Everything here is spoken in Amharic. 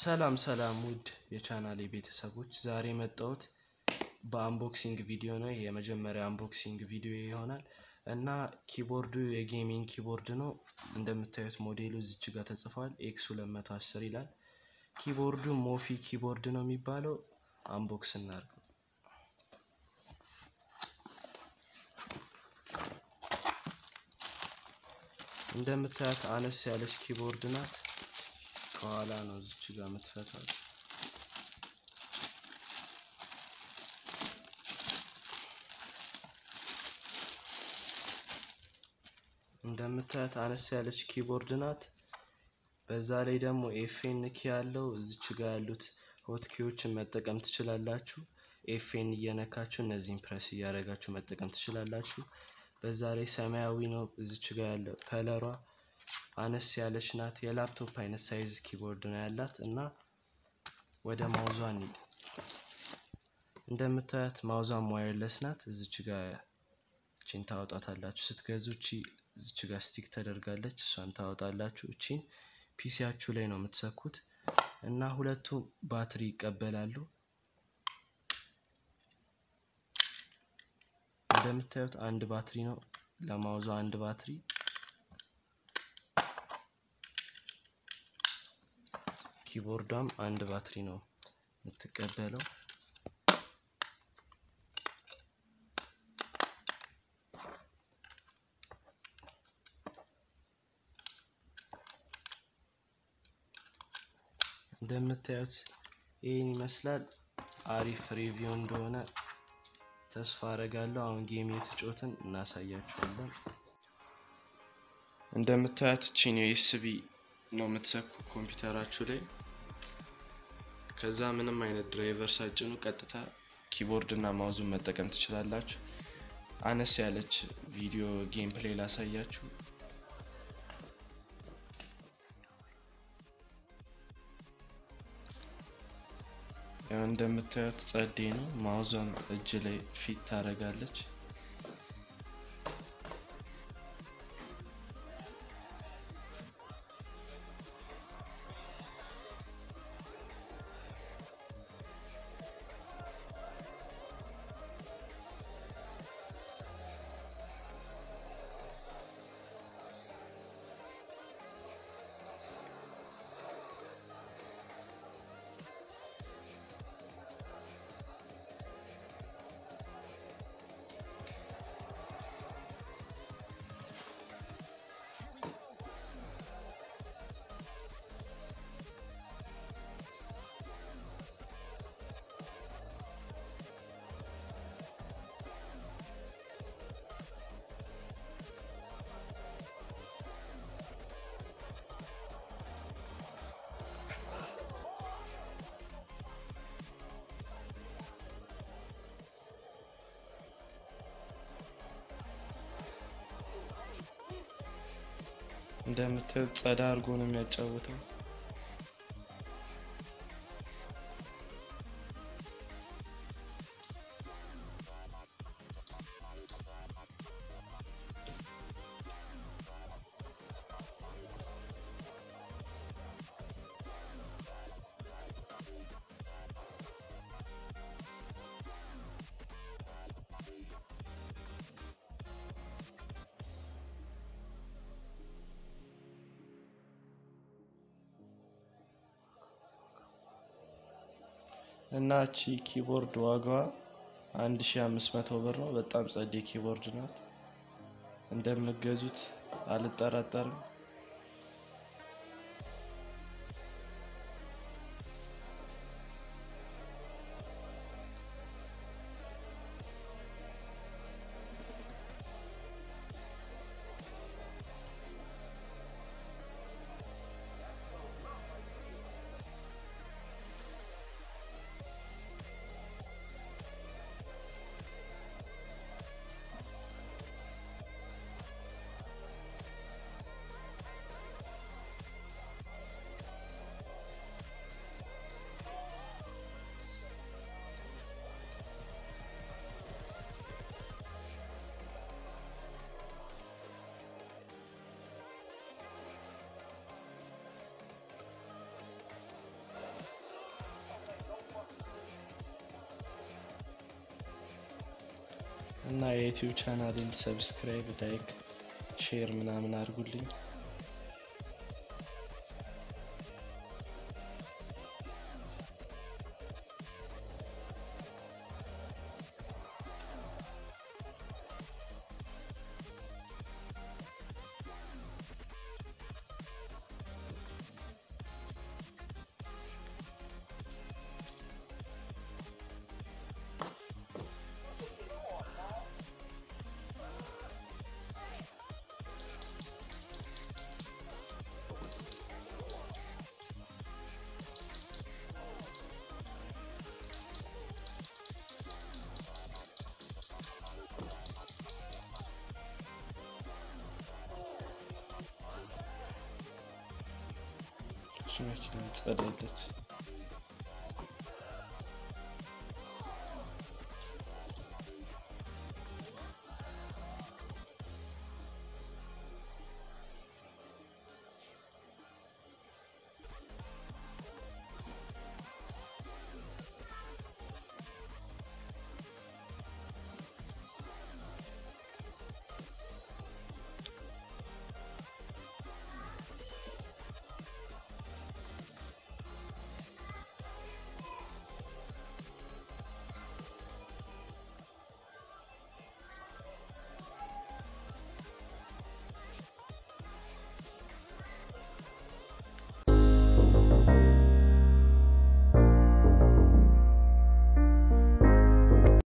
ሰላም ሰላም ውድ የቻናሌ ቤተሰቦች ዛሬ የመጣሁት በአንቦክሲንግ ቪዲዮ ነው። ይህ የመጀመሪያ አንቦክሲንግ ቪዲዮ ይሆናል እና ኪቦርዱ የጌሚንግ ኪቦርድ ነው። እንደምታዩት ሞዴሉ እዚች ጋር ተጽፏል። ኤክስ 210 ይላል። ኪቦርዱ ሞፊ ኪቦርድ ነው የሚባለው። አንቦክስ እናድርገው። እንደምታያት አነስ ያለች ኪቦርድ ናት። ከኋላ ነው እዚች ጋር የምትፈታው። እንደምታያት አነስ ያለች ኪቦርድ ናት። በዛ ላይ ደግሞ ኤፍኤን ኪ ያለው እዚች ጋር ያሉት ሆትኪዎችን መጠቀም ትችላላችሁ። ኤፍኤን እየነካችሁ እነዚህን ፕረስ እያደረጋችሁ መጠቀም ትችላላችሁ። በዛ ላይ ሰማያዊ ነው እዚች ጋር ያለው ከለሯ አነስ ያለች ናት። የላፕቶፕ አይነት ሳይዝ ኪቦርድ ነው ያላት እና ወደ ማውዟ እንሂድ። እንደምታያት ማውዟም ዋየርለስ ናት። እዚች ጋር እቺን ታወጣታላችሁ ስትገዙ። እቺ እዚች ጋር ስቲክ ተደርጋለች። እሷን ታወጣላችሁ። እቺን ፒሲያችሁ ላይ ነው የምትሰኩት እና ሁለቱ ባትሪ ይቀበላሉ። እንደምታዩት አንድ ባትሪ ነው ለማውዟ አንድ ባትሪ ኪቦርዷም አንድ ባትሪ ነው የምትቀበለው። እንደምታዩት ይህን ይመስላል። አሪፍ ሪቪው እንደሆነ ተስፋ አረጋለሁ። አሁን ጌም የተጫወትን እናሳያችኋለን። እንደምታያት ቺን ዩኤስቢ ነው የምትሰኩ ኮምፒውተራችሁ ላይ ከዛ ምንም አይነት ድራይቨር ሳጭኑ ቀጥታ ኪቦርድ እና ማውዙን መጠቀም ትችላላችሁ። አነስ ያለች ቪዲዮ ጌም ፕሌይ ላሳያችሁ። ያው እንደምታዩት ጸዴ ነው። ማውዟን እጅ ላይ ፊት ታደርጋለች። እንደምታዩት ጸዳ አድርጎ ነው የሚያጫውተው። እና እቺ ኪቦርድ ዋጋዋ 1500 ብር ነው። በጣም ጸዴ ኪቦርድ ናት። እንደምገዙት አልጠራጠርም። እና የዩቲዩብ ቻናሌን ሰብስክራይብ፣ ላይክ፣ ሼር ምናምን አድርጉልኝ። መኪና ጸዳለች።